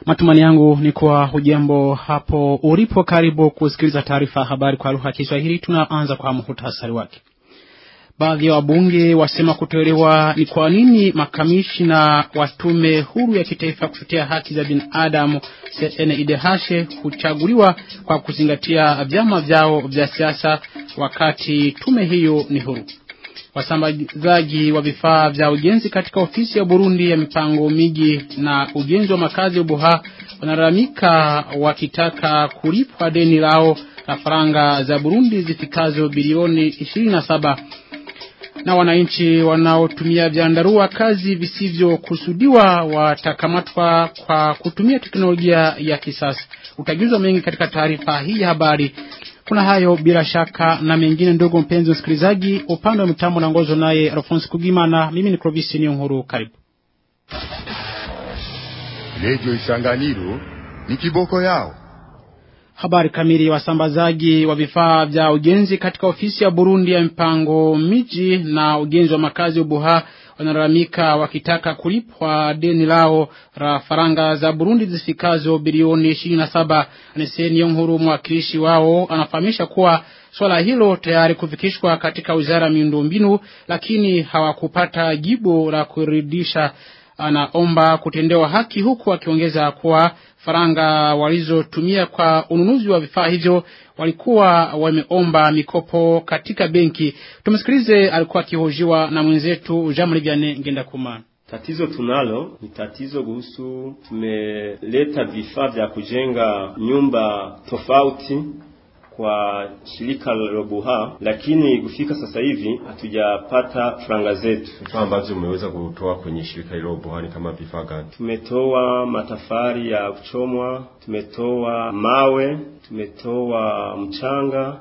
Matumani yangu ni kuwa hujambo hapo ulipo, karibu kusikiliza taarifa ya habari kwa lugha ya Kiswahili. Tunaanza kwa muhtasari wake. Baadhi ya wabunge wasema kutoelewa ni kwa nini makamishna wa tume huru ya kitaifa kutetea haki za binadamu CNIDH huchaguliwa kwa kuzingatia vyama vyao vya siasa wakati tume hiyo ni huru. Wasambazaji wa vifaa vya ujenzi katika ofisi ya Burundi ya mipango miji na ujenzi wa makazi ya Buha wanalalamika wakitaka kulipwa deni lao la faranga za Burundi zifikazo bilioni 27 na wananchi wanaotumia vyandarua kazi visivyokusudiwa watakamatwa kwa kutumia teknolojia ya kisasa. Utajuzwa mengi katika taarifa hii ya habari. Kuna hayo bila shaka na mengine, ndogo mpenzi msikilizaji. Upande wa mitambo na ngozo naye Alphonse Kugimana, mimi ni Clovis Niyonkuru. Karibu Radio Isanganiro ni kiboko yao. Habari kamili. Wasambazaji wa vifaa vya ujenzi katika ofisi ya Burundi ya mpango miji na ujenzi wa makazi Ubuha wanalalamika wakitaka kulipwa deni lao la faranga za Burundi zifikazo bilioni 27. Aniseni Yonkuru, mwakilishi wao, anafahamisha kuwa swala hilo tayari kufikishwa katika wizara ya miundombinu, lakini hawakupata jibu la kuridhisha. Anaomba kutendewa haki, huku akiongeza kuwa faranga walizotumia kwa ununuzi wa vifaa hivyo walikuwa wameomba mikopo katika benki. Tumsikilize, alikuwa akihojiwa na mwenzetu Jean Vianney Ngendakuma. Tatizo tunalo ni tatizo kuhusu, tumeleta vifaa vya kujenga nyumba tofauti kwa shirika la Robuha, lakini kufika sasa hivi hatujapata franga zetu. Vifaa ambavyo umeweza kutoa kwenye shirika hilo Robuha ni kama vifaa gani? Tumetoa matafari ya kuchomwa, tumetoa mawe, tumetoa mchanga,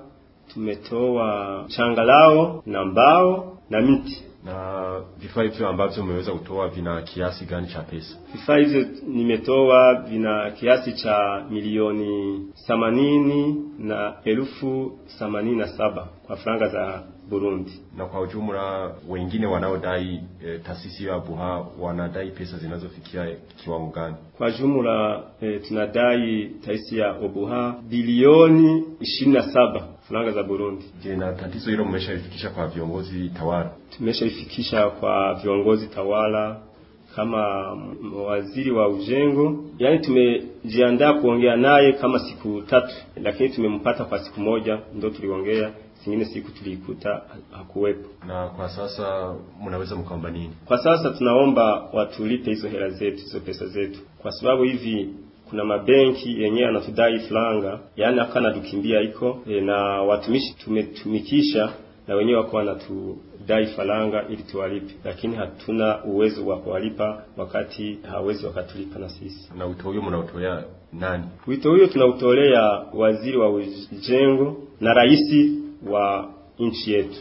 tumetoa changalao na mbao na miti na vifaa hivyo ambavyo umeweza kutoa vina kiasi gani cha pesa? Vifaa hivyo nimetoa vina kiasi cha milioni themanini na elfu themanini na saba kwa franga za Burundi. Na kwa ujumla wengine wanaodai e, taasisi ya Buha wanadai pesa zinazofikia kiwango gani? Kwa jumla e, tunadai taasisi ya Obuha bilioni ishirini na saba franga za Burundi. Je, na tatizo hilo mmeshaifikisha kwa viongozi tawala? Tumeshaifikisha kwa viongozi tawala kama waziri wa ujengo, yaani tumejiandaa kuongea naye kama siku tatu, lakini tumempata kwa siku moja, ndo tuliongea zingine siku tulikuta hakuwepo. Na kwa sasa mnaweza mkaomba nini? Kwa sasa tunaomba watulipe hizo hela zetu, hizo pesa zetu, kwa sababu hivi kuna mabenki yenyewe anatudai franga, yaani akana dukimbia iko e, na watumishi tumetumikisha na wenyewe wako wanatudai faranga ili tuwalipe, lakini hatuna uwezo wa kuwalipa wakati hawezi wakatulipa na sisi. Na wito huyo mnautolea nani? Wito huyo tunautolea waziri wa ujengo na rais wa nchi yetu.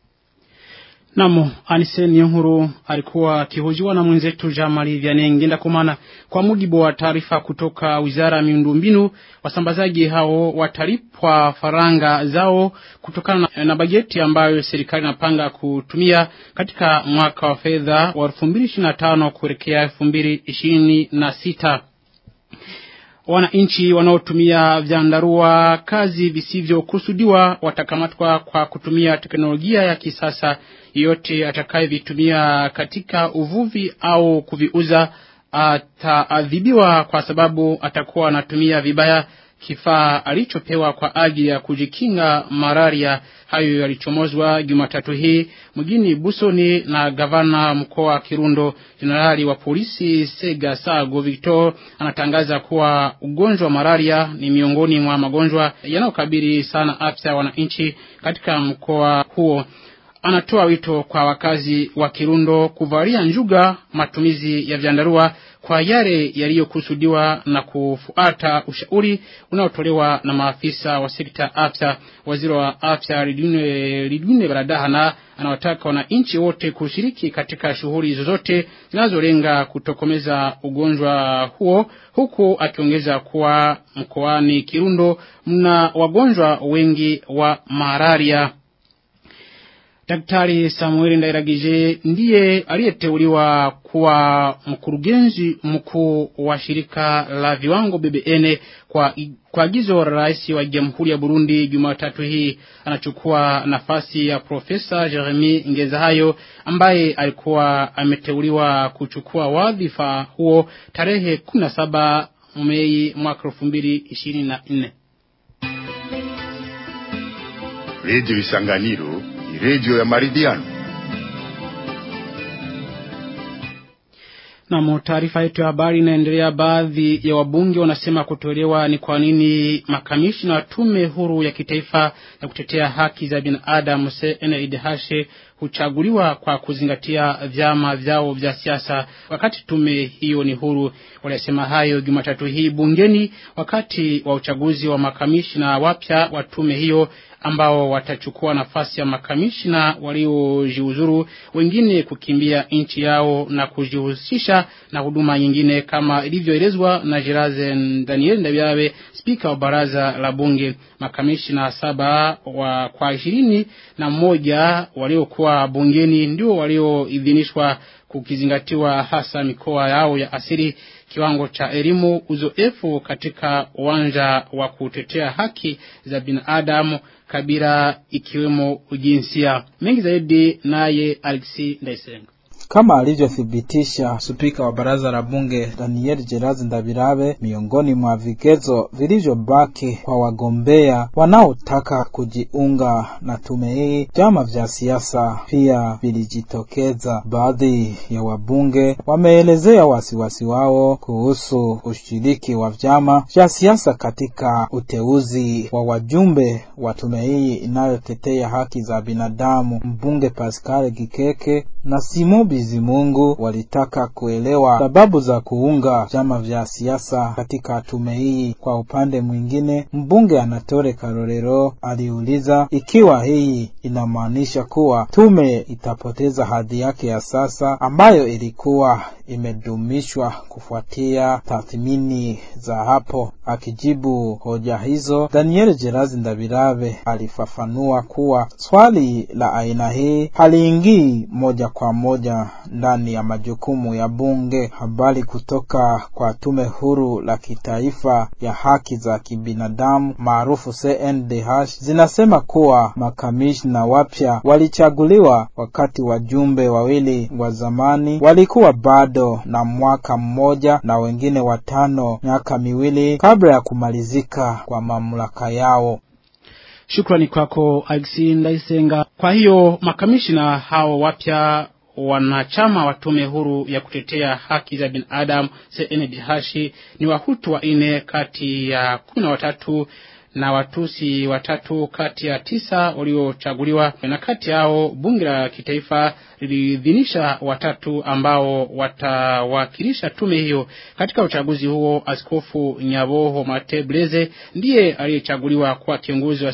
Namo Anise Niyonkuru alikuwa akihojiwa na mwenzetu Jamali Vianney Ngendakumana. Kwa mujibu wa taarifa kutoka Wizara ya Miundombinu, wasambazaji hao watalipwa faranga zao kutokana na, na bajeti ambayo serikali inapanga kutumia katika mwaka wa fedha wa 2025 kuelekea 2026. Wananchi wanaotumia vyandarua kazi visivyokusudiwa watakamatwa kwa kutumia teknolojia ya kisasa. Yote atakayevitumia katika uvuvi au kuviuza ataadhibiwa kwa sababu atakuwa anatumia vibaya kifaa alichopewa kwa ajili ya kujikinga malaria. Hayo yalichomozwa Jumatatu hii mjini Busoni na gavana mkoa wa Kirundo. Jenerali wa polisi Sega Sago Victor anatangaza kuwa ugonjwa wa malaria ni miongoni mwa magonjwa yanayokabili sana afya ya wananchi katika mkoa huo. Anatoa wito kwa wakazi wa Kirundo kuvalia njuga matumizi ya vyandarua kwa yale yaliyokusudiwa na kufuata ushauri unaotolewa na maafisa wa sekta afya. Waziri wa afya Lidwine Baradahana anawataka wananchi wote kushiriki katika shughuli zozote zinazolenga kutokomeza ugonjwa huo, huku akiongeza kuwa mkoani Kirundo mna wagonjwa wengi wa malaria. Daktari Samuel Ndairagije ndiye aliyeteuliwa kuwa mkurugenzi mkuu wa shirika la viwango BBN kwa kwa agizo la rais wa Jamhuri ya Burundi Jumatatu hii anachukua nafasi ya Profesa Jeremy Ngezahayo ambaye alikuwa ameteuliwa kuchukua wadhifa huo tarehe 17 Mei mwaka 2024. Radio Isanganiro ni radio ya maridhiano. Na taarifa yetu ya habari inaendelea. Baadhi ya wabunge wanasema kutoelewa ni kwa nini makamishna wa tume huru ya kitaifa ya kutetea haki za binadamu CNIDH huchaguliwa kwa kuzingatia vyama vyao vya siasa wakati tume hiyo ni huru. Walisema hayo Jumatatu hii bungeni wakati wa uchaguzi wa makamishna wapya wa tume hiyo ambao watachukua nafasi ya makamishna waliojiuzuru, wengine kukimbia nchi yao na kujihusisha na huduma nyingine, kama ilivyoelezwa na Jirazen Daniel Ndabiabe, spika wa baraza la bunge. Makamishna saba wa kwa ishirini na mmoja waliokuwa bungeni ndio walioidhinishwa kukizingatiwa hasa mikoa yao ya asili, kiwango cha elimu, uzoefu katika uwanja wa kutetea haki za binadamu, kabila ikiwemo ujinsia. Mengi zaidi naye Alexi Ndaisenga. Kama alivyothibitisha spika wa baraza la bunge Daniel Gerazi Ndabirabe, miongoni mwa vigezo vilivyobaki kwa wagombea wanaotaka kujiunga na tume hii, vyama vya siasa pia vilijitokeza. Baadhi ya wabunge wameelezea wasiwasi wao kuhusu ushiriki wa vyama vya siasa katika uteuzi wa wajumbe wa tume hii inayotetea haki za binadamu. Mbunge Pascal Gikeke na Simo Bizimungu walitaka kuelewa sababu za kuunga vyama vya siasa katika tume hii. Kwa upande mwingine, mbunge Anatole Karorero aliuliza ikiwa hii inamaanisha kuwa tume itapoteza hadhi yake ya sasa ambayo ilikuwa imedumishwa kufuatia tathmini za hapo. Akijibu hoja hizo, Daniel Gerazi Ndabirabe alifafanua kuwa swali la aina hii haliingii moja kwa moja ndani ya majukumu ya bunge. Habari kutoka kwa tume huru la kitaifa ya haki za kibinadamu maarufu CNDH zinasema kuwa makamishna wapya walichaguliwa wakati wajumbe wawili wa zamani walikuwa bado na mwaka mmoja na wengine watano miaka miwili kabla ya kumalizika kwa mamlaka yao. Shukrani kwako Alexi Ndaisenga. Kwa hiyo makamishna hao wapya wanachama wa tume huru ya kutetea haki za binadamu CNDH ni Wahutu wanne kati ya kumi na watatu na Watusi watatu kati ya tisa waliochaguliwa, na kati yao bunge la kitaifa liliidhinisha watatu ambao watawakilisha tume hiyo katika uchaguzi huo. Askofu Nyaboho Mate Blaise ndiye aliyechaguliwa kuwa kiongozi wa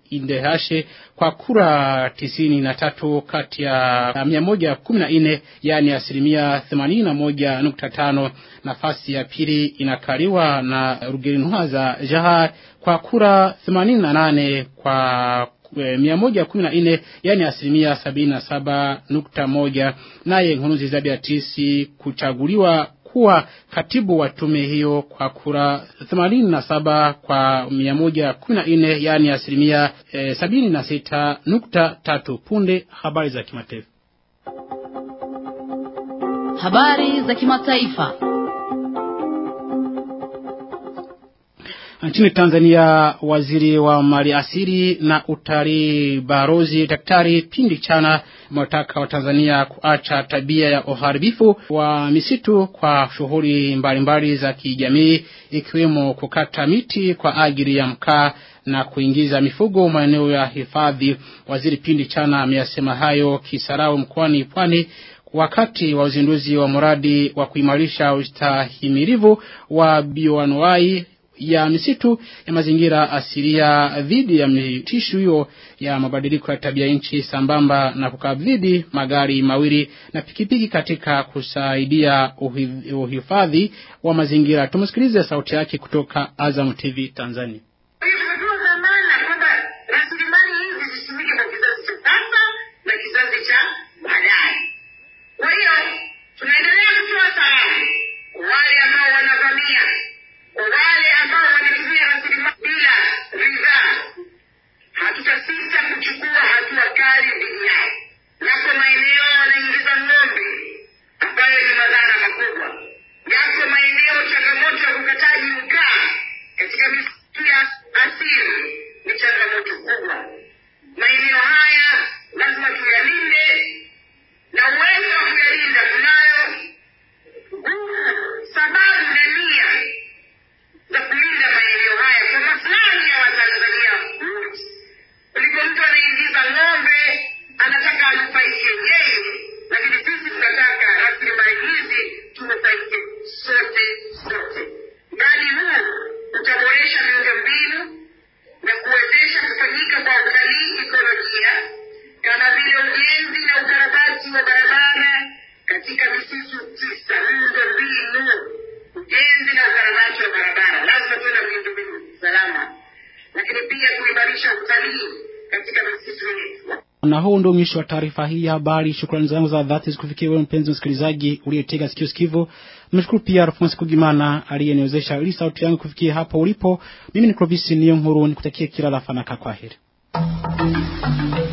CNDH kwa kura tisini na tatu kati ya mia moja kumi na nne yaani asilimia themanini na moja nukta tano. Nafasi ya pili inakaliwa na Rugerinwaza Jahar kwa kura themanini na nane kwa mia moja kumi na nne yani asilimia sabini na saba nukta moja. Naye Nkurunziza Beatrice kuchaguliwa kuwa katibu wa tume hiyo kwa kura themanini na saba kwa mia moja kumi na nne yani asilimia e, sabini na sita nukta tatu. Punde habari za kimataifa. Habari za kimataifa. Nchini Tanzania, waziri wa mali asili na utalii Barozi Daktari Pindi Chana amewataka Watanzania kuacha tabia ya uharibifu wa misitu kwa shughuli mbalimbali za kijamii ikiwemo kukata miti kwa ajili ya mkaa na kuingiza mifugo maeneo ya hifadhi. Waziri Pindi Chana ameyasema hayo Kisarawe mkoani Pwani wakati wa uzinduzi wa mradi wa kuimarisha ustahimilivu wa bioanuai ya misitu ya mazingira asilia dhidi ya mitisho hiyo ya mabadiliko ya tabia nchi sambamba na kukabidhi magari mawili na pikipiki katika kusaidia uhifadhi wa mazingira. Tumsikilize sauti yake kutoka Azam TV Tanzania. Tunajua dhamana kwamba rasilimali hizi zitumike kwa kizazi cha sasa na kizazi lakini pia kuimarisha utalii katika misitu yetu. Na huu ndio mwisho wa taarifa hii ya habari. Shukrani zangu za dhati zikufikia wewe mpenzi msikilizaji uliyetega sikio sikivu. Nimeshukuru pia Alphonse Kugimana aliyeniwezesha ili sauti yangu kufikia hapo ulipo. Mimi ni Clovis Niyo Nkuru, nikutakie kila la fanaka. Kwaheri.